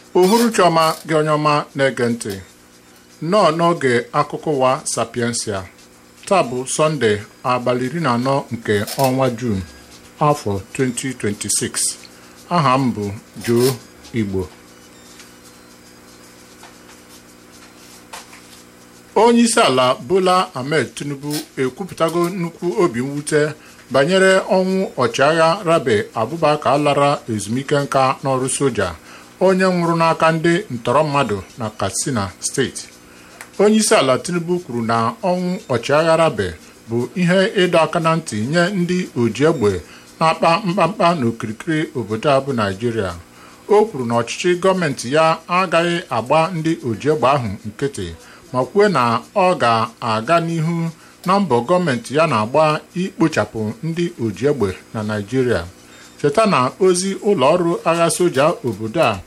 uhuruchi ọma gị onye ọma na-ege ntị nnọọ n'oge akụkọ ụwa sapiensia taa bụ sọnde abalị iri na anọ nke ọnwa juun afọ 2026 aha m bụ Joe Igbo onye isi ala Bola Ahmed Tinubu ekwupụtago nnukwu obi mwute banyere ọnwụ ọchịagha Rabe Abubakar lara ezumike nka n'ọrụ soja onye nwụrụ n'aka ndị ntọrọ mmadụ na Katsina steeti onye isi ala Tinubu kwuru na ọnwụ ọchịagha Rabe bụ ihe ịdọ aka na ntị nye ndị oji egbe na-akpa mkpamkpa n'okirikiri obodo a bụ Naịjirịa o kwuru na ọchịchị gọọmenti ya agaghị agba ndị oji egbe ahụ nkịtị ma kwuo na ọ ga-aga n'ihu na mbọ gọọmenti ya na-agba ikpochapụ ndị oji egbe na Naịjirịa cheta na ozi ụlọ ọrụ agha soja obodo a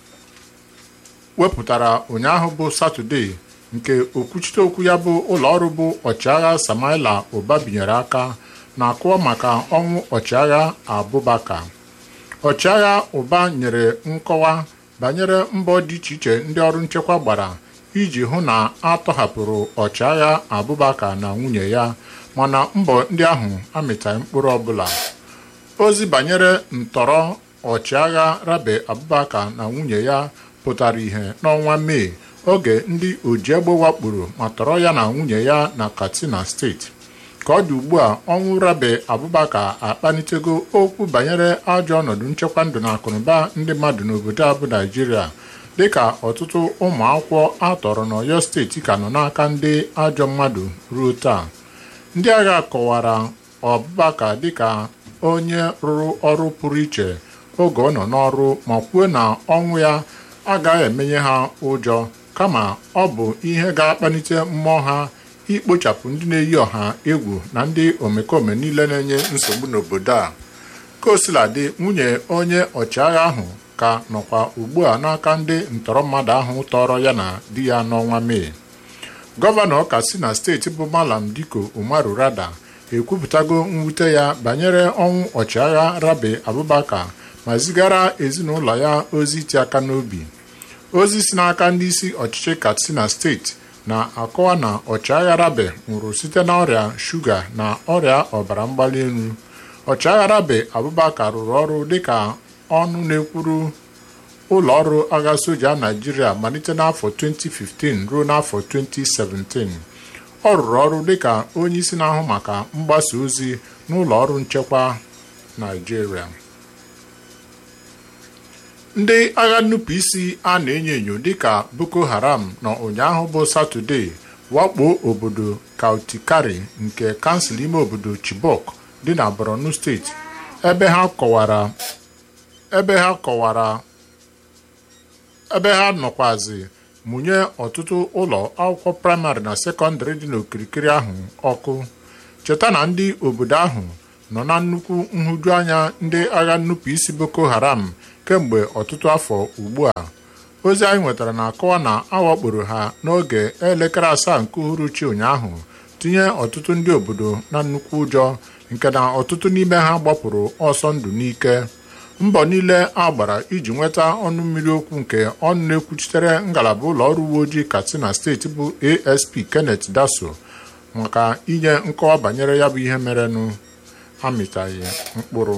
wepụtara ụnyaahụ bụ Satọde nke okwuchite okwu ya bụ ụlọọrụ bụ ọchịagha Samaila Ụba binyere aka na-akụọ maka ọnwụ ọchịagha Abubakar ọchịagha Ụba nyere nkọwa banyere mbọ dị iche iche ndị ọrụ nchekwa gbara iji hụ na a tọhapụrụ ọchịagha Abubakar na nwunye ya mana mbọ ndị ahụ amịtaghị mkpụrụ ọbụla ozi banyere ntọrọ ọchịagha Rabe Abubakar na nwunye ya pụtara ihe n'ọnwa Mee oge ndị oji egbe wakporo ma tọrọ ya na nwunye ya na Katsina steeti ka ọ dị ugbu a ọnwụ Rabe Abubakar akpalitego okwu banyere ajọ ọnọdụ nchekwa ndụ na akụnụba ndị mmadụ n'obodo a bụ Naịjirịa dịka ọtụtụ ụmụ akwụkwọ atọrọ n'Ọyọ steeti ka nọ n'aka ndị ajọ mmadụ ruo taa ndị agha kọwara Abubakar dịka onye rụrụ ọrụ pụrụ iche oge ọ nọ n'ọrụ ma kwuo na ọnwụ ya agaghị emenye ha ụjọ kama ọ bụ ihe ga-akpalite mmụọ ha ikpochapụ ndị na-eyi ọha egwu na ndị omekome niile na-enye nsogbu n'obodo a kosiladị nwunye onye ọchịagha ahụ ka nọkwa ugbu a n'aka ndị ntọrọ mmadụ ahụ tọrọ ya na di ya n'ọnwa Mee gọvanọ Katsina steeti bụ Malam Diko Umaru Rada ekwupụtago mwute ya banyere ọnwụ ọchịagha Rabe Abubakar ma zigara ezinụlọ ya ozi iti aka n'obi ozi si n'aka ndị isi ọchịchị Katsina steeti na-akọwa na ọchịagha Rabe nwụrụ site n'ọrịa shuga na ọrịa ọbara mgbali elu ọchịagha Rabe Abubakar rụrụ ọrụ dịka ọnụ na-ekwuru ụlọ ọrụ agha soja Naịjirịa malite n'afọ 2015 ruo n'afọ 2017 ọ rụrụ ọrụ dịka onye isi na-ahụ maka mgbasa ozi n'ụlọ ọrụ nchekwa Naịjirịa ndị agha nnupụisi a na-enyo enyo dịka Boko Haram nọ ụnyaahụ bụ Satọde wakpo obodo Kautikari nke kansụl ime obodo Chibok dị na Borno steeti ebe ha kọwara ebe ha kọwara ebe ha nọkwazi mụnye ọtụtụ ụlọ akwụkwọ praịmarị na sekọndịrị dị n'okirikiri ahụ ọkụ cheta na ndị obodo ahụ nọ na nnukwu nhụjuanya ndị agha nnupụisi Boko Haram kemgbe ọtụtụ afọ ugbu a ozi anyị nwetara na-akọwa na awakporo ha n'oge elekere asaa nke uhuruchi ụnyaahụ tinye ọtụtụ ndị obodo na nnukwu ụjọ nke na ọtụtụ n'ime ha gbapụrụ ọsọ ndụ n'ike mbọ niile a gbara iji nweta ọnụ mmiri okwu nke ọnụ na-ekwuchitere ngalaba ụlọ ọrụ uwe ojii Katsina steeti bụ ASP Kenneth Daso maka inye nkọwa banyere ya bụ ihe merenụ amịtaghị mkpụrụ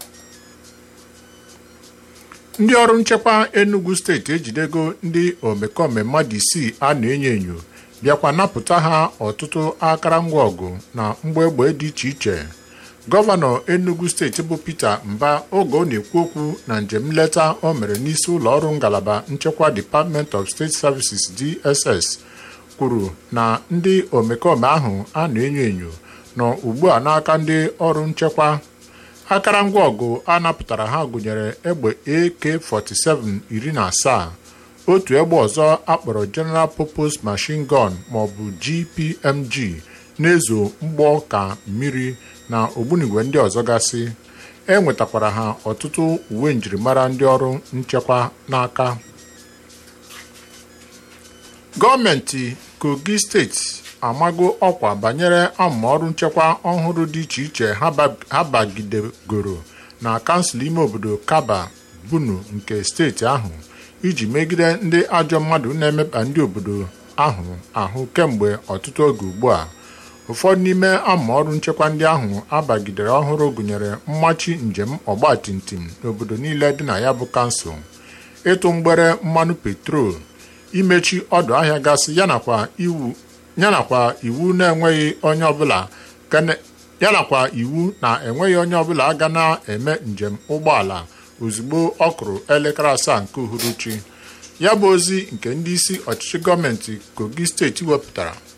ndị ọrụ nchekwa Enugu steeti ejidego ndị omekome mmadụ isii a na-enyo enyo bịakwa napụta ha ọtụtụ akụrụngwa ọgụ na mgba egbe dị iche iche gọvanọ Enugu steeti bụ Peter Mba oge ọ na-ekwu okwu na njem nleta o mere n'isi ụlọ ọrụ ngalaba nchekwa Department of State Services DSS kwuru na ndị omekome ahụ a na-enyo enyo nọ ugbu a n'aka ndị ọrụ nchekwa akụrụngwa ọgụ a napụtara ha gụnyere egbe AK47 iri na asaa otu egbe ọzọ akpọrọ General Purpose Machine Gun maọbụ GPMG na-ezo mgbọ ka mmiri na ogbunigwe ndị ọzọ gasị e nwetakwara ha ọtụtụ uwe njirimara ndị ọrụ nchekwa n'aka gọọmenti Kogi steeti amago ọkwa banyere amụma ọrụ nchekwa ọhụrụ dị iche iche ha bagidegoro na kansụl ime obodo Kaba Bunu nke steeti ahụ iji megide ndị ajọ mmadụ na-emekpa ndị obodo ahụ ahụ kemgbe ọtụtụ oge ugbu a ụfọdụ n'ime amaọrụ nchekwa ndị ahụ abagidere ọhụrụ gụnyere mmachi njem ọgbatumtum n'obodo niile dị na ya bụ kansụl ịtụ mgbere mmanụ petrol imechi ọdụ ahịa gasị yanakwa iwu na-enweghị onye ọbụla yanakwa iwu na enweghị onye ọbụla ga na-eme njem ụgbọala ozugbo ọ kụrụ elekere asaa nke uhuruchi ya bụ ozi nke ndị isi ọchịchị gọọmenti kogi steeti wepụtara